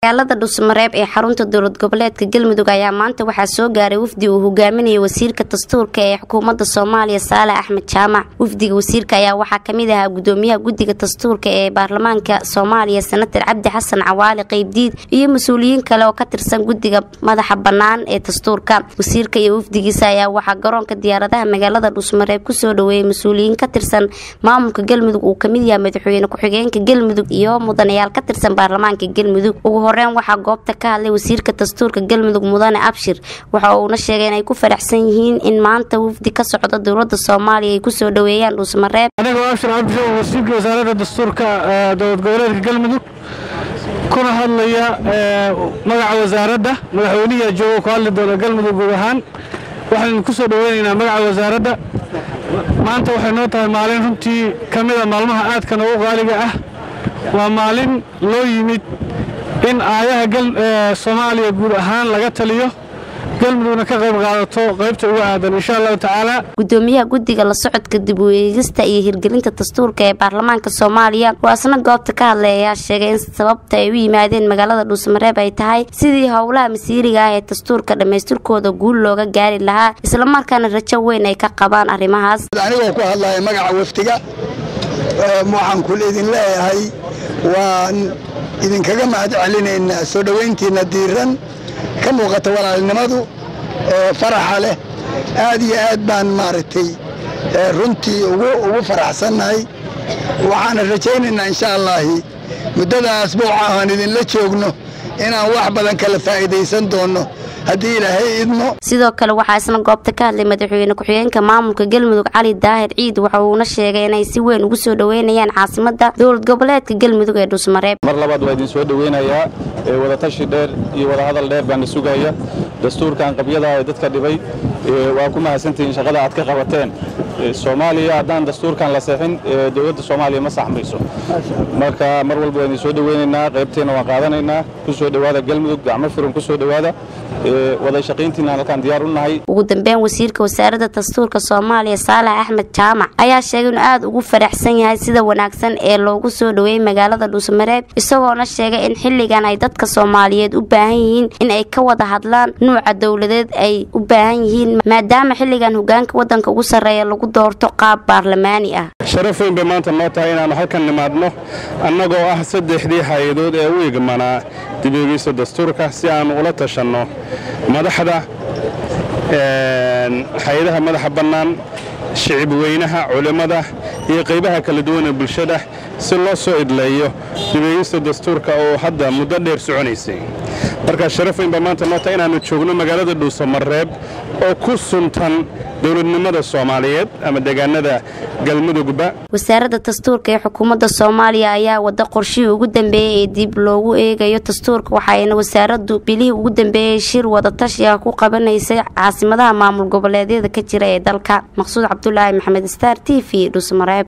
magaalada dhusmareeb ee xarunta dowlad goboleedka galmudug ayaa maanta waxaa soo gaaray wafdi uu hogaaminayay wasiirka dastuurka ee xukuumadda soomaaliya saale axmed jaamac wafdiga wasiirka ayaa waxaa kamid ahaa gudoomiyaha guddiga dastuurka ee baarlamaanka soomaaliya senatar cabdi xasan cawaali qeybdiid iyo mas-uuliyiin kale oo ka tirsan guddiga madaxa bannaan ee dastuurka wasiirka iyo wafdigiisa ayaa waxaa garoonka diyaaradaha magaalada dhusmareeb kusoo dhaweeyay mas-uuliyiin ka tirsan maamulka galmudug uu kamid yahay madaxweyne ku-xigeenka galmudug iyo mudanayaal ka tirsan baarlamaanka galmudug ugu horeyn waxaa goobta ka hadlay wasiirka dastuurka galmudug mudane abshir waxa uuna sheegay inay ku faraxsan yihiin in maanta wafdi ka socda dowlada soomaaliya ay kusoo dhaweeyaan dhuusmareeb anigoo abshir cabdisho wasiirka wasaaradda dastuurka dowlad goboleedka galmudug kuna hadlaya magaca wasaaradda madaxweynihi jooga ku hadli doona galmudug guud ahaan waxaynu ku soo dhaweynaynaa magaca wasaaradda maanta waxay noo tahay maalin runtii ka mida maalmaha aadka noogu qaaliga ah waa maalin loo yimid in aayaha soomaaliya guud ahaan laga taliyo galmudugna ka qayb qaadato qaybta ugu aadan insha allahu tacaala gudoomiyaha guddiga la socodka dib u eegista iyo hirgelinta dastuurka ee baarlamaanka soomaaliya oo asna goobta ka hadlay ayaa sheegay in sababta ay u yimaadeen magaalada dhuusmareeb ay tahay sidii howlaha masiiriga ah ee dastuurka dhammaystirkooda guul looga gaari lahaa islamarkaana rajo weyn ay ka qabaan arrimahaas anigoo ku hadlaya magaca wafdiga waxaan kul idin leeyahay waan idinkaga mahad celinaynaa soo dhowayntiinna diiran ka muuqata walaalnimadu faraxa leh aad iyo aad baan maaragtay runtii ugu faraxsannahay waxaana rajaynaynaa insha allaahi muddada asbuuca aan idinla joogno inaan wax badan kala faa'iidaysan doonno haddii ilaahay idmo sidoo kale waxaa isna goobta ka hadlay madaxweyne ku-xigeenka maamulka galmudug cali daahir ciid waxa uuna sheegay inay si weyn ugu soo dhoweynayaan caasimada dowlad goboleedka galmudug ee dhuusmareeb mar labaad waa idin soo dhoweynayaa wadatashi dheer iyo wadahadal dheer baana sugaya dastuurkan qabyada ee dadka dhibay waa ku mahadsantihiin shaqada aad ka qabateen soomaaliya haddaan dastuurkan la seexin dowladda soomaaliya ma saxmayso marka mar walba waa idin soo dhoweynaynaa qaybteenna waan qaadanaynaa ku soo dhowaada galmudug gacmo furan ku soo dhowaada wada shaqayntiinaan halkaan diyaar u nahay ugu dambeyn wasiirka wasaaradda dastuurka soomaaliya saalax axmed jaamac ayaa sheegay inuu aada ugu faraxsan yahay sida wanaagsan ee loogu soo dhoweeyey magaalada dhuusmareeb isagoona sheegay in xilligan ay dadka soomaaliyeed u baahan yihiin in ay ka wada hadlaan nuuca dowladeed ay u baahan yihiin maadaama xilligan hogaanka waddanka ugu sarreeya lagu doorto qaab baarlamaani ah sharaf weyn bay maanta noo tahay inaannu halkan nimaadno annagoo ah saddexdii hay-adood ee u igmanaa dibeegeysta dastuurka si aannu ula tashanno madaxda hay-adaha madaxa bannaan shicib weynaha culimmada iyo qaybaha kala duwan ee bulshada si loo soo idleeyo dibeegeysta dastuurka oo hadda muddo dheer soconaysay markaa sharaf weyn baa maanta noo tahay inaannu joogno magaalada dhuusamareeb oo ku suntan dowladnimada soomaaliyeed ama deegaanada galmudugba wasaaradda dastuurka ee xukuumadda soomaaliya ayaa wada qorshihii ugu dambeeyey ee dib loogu eegayo dastuurka waxayna wasaaraddu bilihii ugu dambeeyey shir wadatashi ah ku qabanaysay caasimadaha maamul goboleedyada ka jira ee dalka maqsuud cabdulaahi maxamed star t v dhuusmareeb